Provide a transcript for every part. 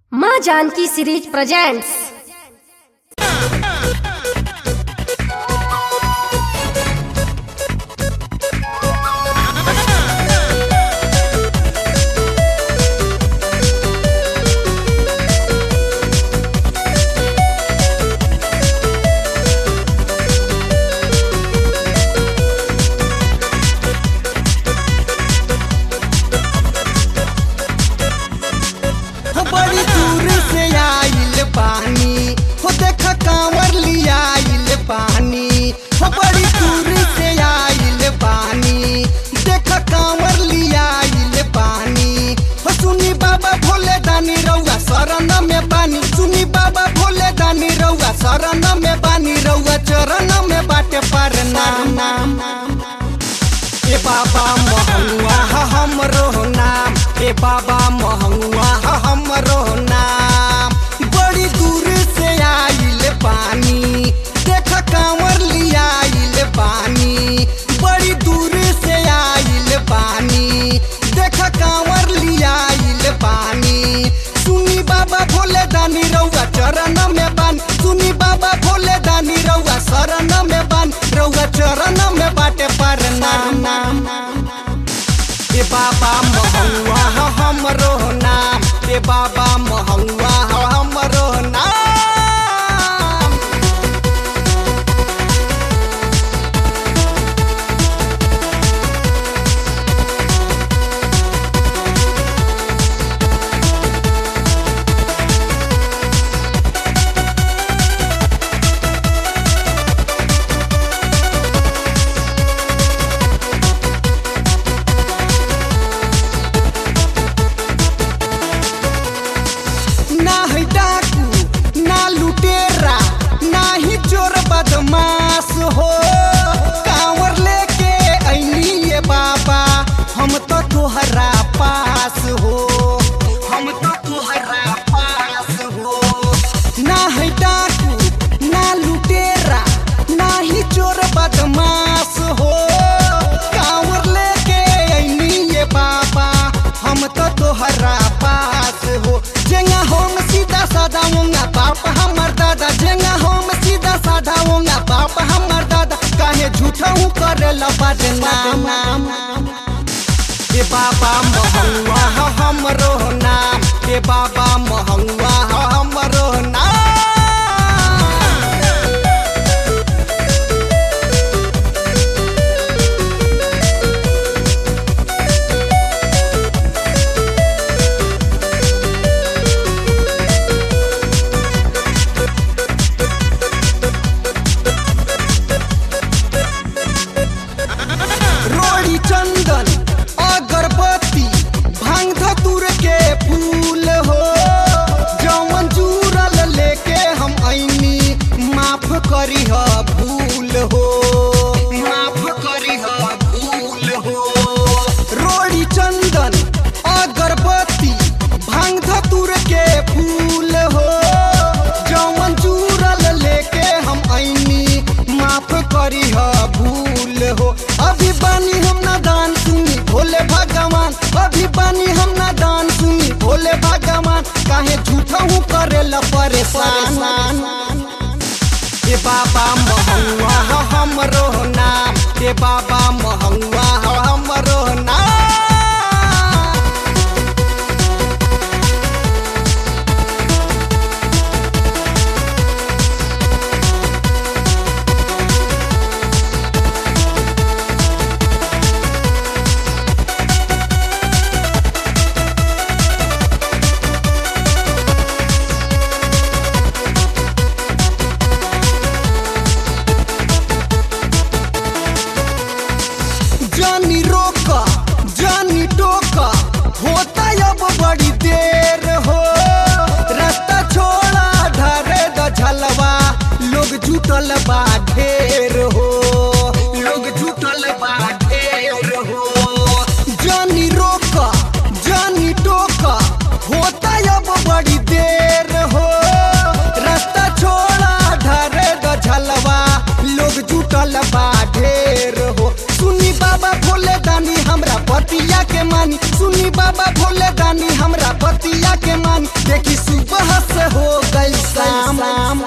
माँ Janaki series presents हो बड़ी दूर से आइल पानी हो देख कांवर लियाइल पानी हो बड़ी दूर से आइल पानी देख कांवर लियाइल पानी हो सुनी बाबा भोले दानी रउआ शरण में बानी सुनी बाबा भोले दानी रउआ शरण में बानी रउआ चरण में बाटे पर नाम नाम ए बाबा महंगुआ ह हमरो नाम ए बाबा महंगुआ ह हमरो नाम बड़ी दूर से आइल पानी देख कांवर लियाइल पानी बड़ी दूर से आइल पानी देख कांवर लियाइल पानी सुनी बाबा भोले दानी रउआ चरण में बान सुनी बाबा भोले दानी रउआ शरण में बान रउआ चरण में बाटे पर नाम नाम ए बाबा महंगुआ ह हमरो नाम ए बाबा महंगुआ ह हमरो नाम ना है डाकू ना लुटेरा ना ही चोर बदमाश हो कांवर लेके ऐनी ये बाबा हम तो तोहरा पास हो हम तो तोहरा पास हो ना है डाकू ना लुटेरा ना ही चोर बदमाश हो कांवर लेके ऐनी ये बाबा हम तो तोहरा पास हो जेंगा हम सीधा साधा होंगे बाप हमर दादा जेंगा हम सीधा साधा होंगे बाप हमर दादा काहे झूठा हूँ करे लबद नाम ए बाबा महंगुआ ह हमरो नाम ए बाबा महंगुआ ह हमरो नाम रोड़ी चंदन अगरबत्ती भांग धतुर के फूल हो जवन जुरल लेके हम ऐनी माफ करी ह भूल हो माफ करी ह भूल हो रोड़ी चंदन अगरबत्ती भांग धतुर के फूल हो जवन जुरल लेके हम ऐनी माफ करी ह भूल हो अभी बानी हम नादान सुनी भोले भगवान अभी बानी हम नादान सुनी भोले भगवान काहे झूठा हूँ करे ला परेशान ए बाबा महंगुआ ह हमरो नाम ए बाबा महंगुआ ह हमरो नाम जानी रोका देखी सुबह से हो गई शाम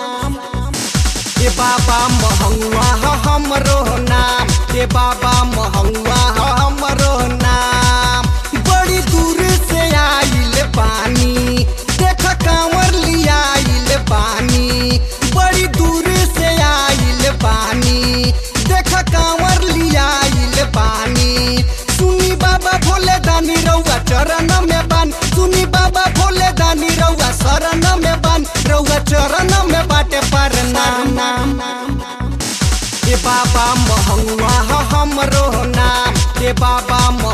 ए बाबा महंगा ह हमरो नाम ए बाबा महंगा ह हमरो नाम बड़ी दूर से आइल पानी देख कांवर लियाइल पानी बड़ी दूर से आइल पानी देख कांवर लियाइल पानी सुनी बाबा भोले दानी रउआ चरण में बान सुनी बाबा भोले दानी रउआ शरण में बान रउआ चरण में बाटे पर नाम ए बाबा महंगा ह हमरो नाम ए बाबा